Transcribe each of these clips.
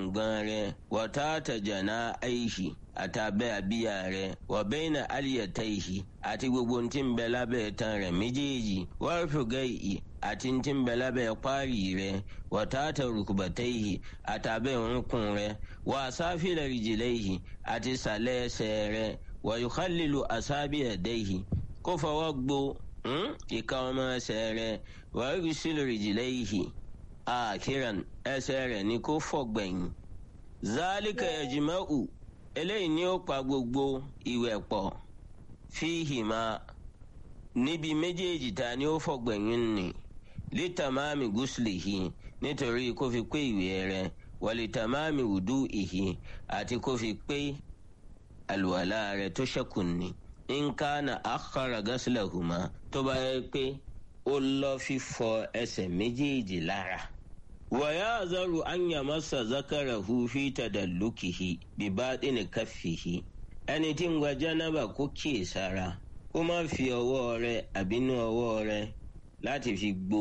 gbọ̀ngbọ̀n rẹ̀ wọ́táàtà jàná àìsí àtàbẹ́ àbíyá rẹ̀ wọ́bẹ́nà àlìyàtàìsí àti gbogbo tí ń bẹ lábẹ́ tán rẹ̀ méjèèjì wọ́rfùgẹ́yì àti tí ń bẹ lábẹ́ páàrì rẹ̀ wọ́táàtà rùkùbàtàìsí àtàbẹ́ òǹkùn rẹ̀ wọ́n àsáfìlẹ̀ rìjìlẹ́yì àti sàlẹ̀ ẹsẹ̀ rẹ̀ wọ́yùkálìlù àsábìyàdẹ́yì kó fọwọ́ gbo ìka ọmọ ẹsẹ̀ rẹ̀ wọ́yùsílù rìjìlẹ́yì àkìràn ẹsẹ̀ rẹ̀ ní kó fọ̀gbẹ̀yìn zálìkà ẹ̀jìmẹ́ù eléyìí ni ó pa gbogbo ìwẹ̀ pọ̀ fíhìmá níbi méjèèjì ta ni ó fọ̀gbẹ̀yìn nì lítàmáàmì gúúsùlìhì nítorí kó fi pé ìwẹ̀ rẹ̀ wàlítàmáàmì wùdú ìhì àti kó fi pé àlùwàlá rẹ̀ tó ṣẹ́kù ní nkánà àkàrà gásìlẹ̀hùmá tó bá yẹ pé ó lọ fífọ ẹsẹ̀ méjèèjì lára. ويعذر أن يمس ذكره في تدلكه بباطن كفه ẹni tí ń gba jánábà kó kíyè sára kó má fi ọwọ́ rẹ̀ àbínú ọwọ́ rẹ̀ láti fi gbo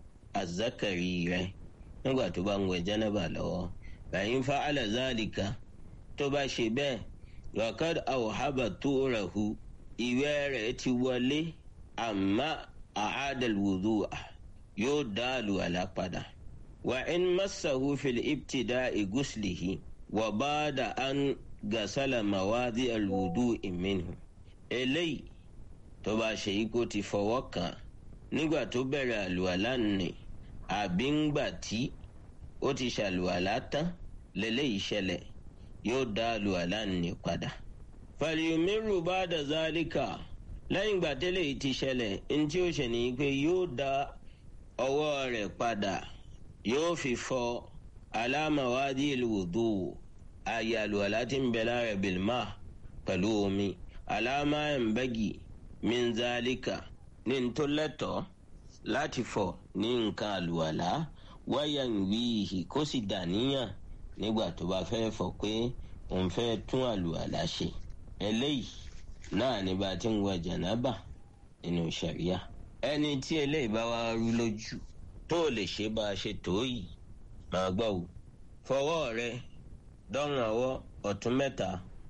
àzákàrí rẹ̀ nígbà tó bá ń wẹ̀ jánábà lọ́wọ́ bàyín fa alazalika tó bá ṣe bẹ́ẹ̀ wakad awhaba tó rahu ìwẹ̀ rẹ̀ ti wọlé àmọ́ àádàlwòdù yóò dá àlùwàlá padà. وإن مسه في الابتداء غسله وبعد أن غسل مواضع الوضوء منه eléyìí tó bá ṣe yí kó ti fọwọ́ kàn nígbà tó bẹ̀rẹ̀ àlùwàlá nì àbí ńgbà tí ó ti ṣàlùwàlá tán lélẹ́yìí ṣẹlẹ̀ yóò dá àlùwàlá nì padà. fàlìyòmírù bá dà zálíkà lẹ́yìn ìgbà tẹ́lẹ̀ yìí ti ṣẹlẹ̀ ntí ó ṣe ní pé yóò dá ọwọ́ rẹ̀ padà yóò fi fọ alámàwádìí ìlúwòdó ààyè àlùwàlá tí ń bẹ lára bìlmà pẹ̀lú omi alámàmbẹ́gì minzalika ní ntòlẹ́tọ̀ láti fọ ní nǹkan àlùwàlá wáyà ń wíìhì kó sì dàníyàn nígbà tó bá fẹ́ fọ pé òun fẹ́ tún àlùwàlá ṣe eléyìí náà ní bá ti ń wọ jànábà nínú ṣàríà ẹni tí eléyìí bá wá rú lójú tó lè ṣe bá a ṣe tó yìí máa gbọ́ wò fọwọ́ rẹ dọ́rùn ọwọ́ ọ̀tún mẹ́ta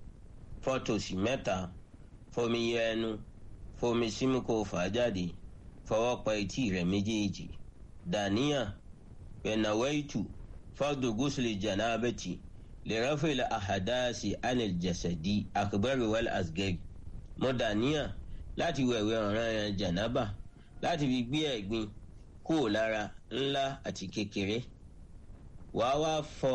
fọ́tòsì mẹ́ta fomi yẹ ẹnu fomi símú kó fà á jáde fọwọ́ pa etí rẹ méjèèjì dàníyàn pẹ̀nàwẹ́ẹ̀tù fọ́dù gúúsùlì jànábẹ́tì lè rẹ́fẹ̀lẹ̀ àhàdáàsì anil jẹ̀sẹ̀dì àkùbẹ́rù wẹ́l asgẹ́rì mo dàníyàn láti wẹ̀wẹ̀ ọ̀ràn yẹn jànábà láti fi gbé ẹ̀gbin kúrò lára ńlá àti kékeré wàá wá fọ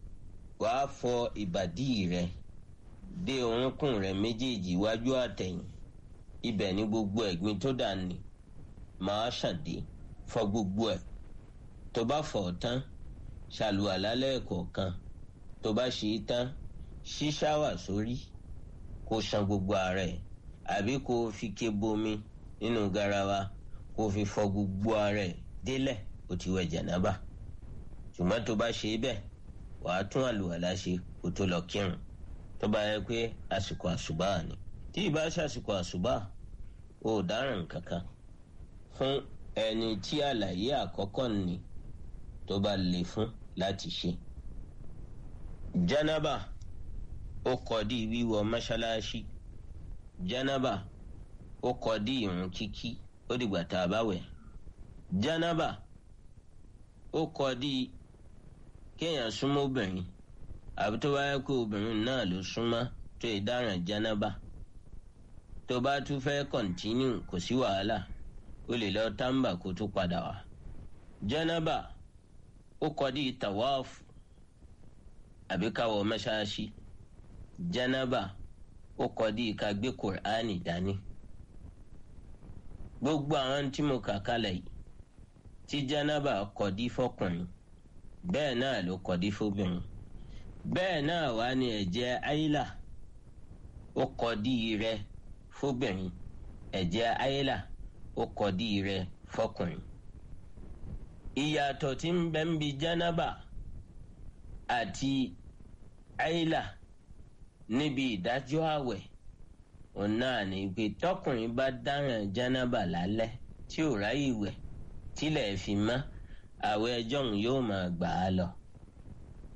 wàá fọ ìbàdí rẹ dé orúnkún rẹ méjèèjì iwájú àtẹ̀yìn ibẹ̀ ní gbogbo ẹ̀gbin tó dà ní màá ṣàdé fọ gbogbo ẹ̀ tó bá fọ̀ tán ṣàlùwàlá lẹ́ẹ̀kọ̀ọ̀kan tó bá ṣe é tán ṣí ṣáwà sórí kó ṣan gbogbo ara ẹ̀ àbí kó fi ké bomi nínú garawa kó fi fọ gbogbo ara ẹ̀ délẹ̀ ó ti wẹ̀ jànábà ṣùgbọ́n tó bá ṣe bẹ́ẹ̀ wàá tún àlùwàlá ṣe kó tó lọ kírun tó bá yẹ pé àsìkò àṣùbà ni tí ì bá ṣàsìkò àṣùbà ò dáràn kankan fún ẹni tí àlàyé àkọ́kọ́ ni tó bá lè fún láti ṣe. jánábà ó kọdí wíwọ mọ́ṣáláṣí jánábà ó kọdí ìrun kíkí ó dìgbà tá a bá wẹ̀ jánábà ó kọdí kéèyàn súnmọ́ obìnrin àbí tó bá yẹ kó obìnrin náà ló súnmọ́ tó yẹ dáràn jánábà tó bá tún fẹ́ kọ̀ntínú kò sí wàhálà ó lè lọ tábà kó tó padà wá jánábà ó kọdí tàwáàfù àbí káwọ mẹ́ṣáláṣí jánábà ó kọdí ká gbé kùránì dání gbogbo àwọn tí mo kà kalẹ̀ yìí tí jánábà kọdí fọkùnrin bẹ́ẹ̀ náà ló kọdí fóbìnrin bẹ́ẹ̀ náà wá ní ẹ̀jẹ̀ àyílà ó kọdí rẹ̀ fóbìnrin ẹ̀jẹ̀ àyílà ó kọdí rẹ̀ fọkùnrin ìyàtọ̀ tí ń bẹ ń bi jánábà àti àyílà níbi ìdájọ́ àwẹ̀ òun náà ní pé tọkùnrin bá dáràn jánábà lálẹ́ tí ò ráyè wẹ̀ tílẹ̀ fi mọ́ àwẹ̀ ẹjọ́ òun yóò máa gbà á lọ.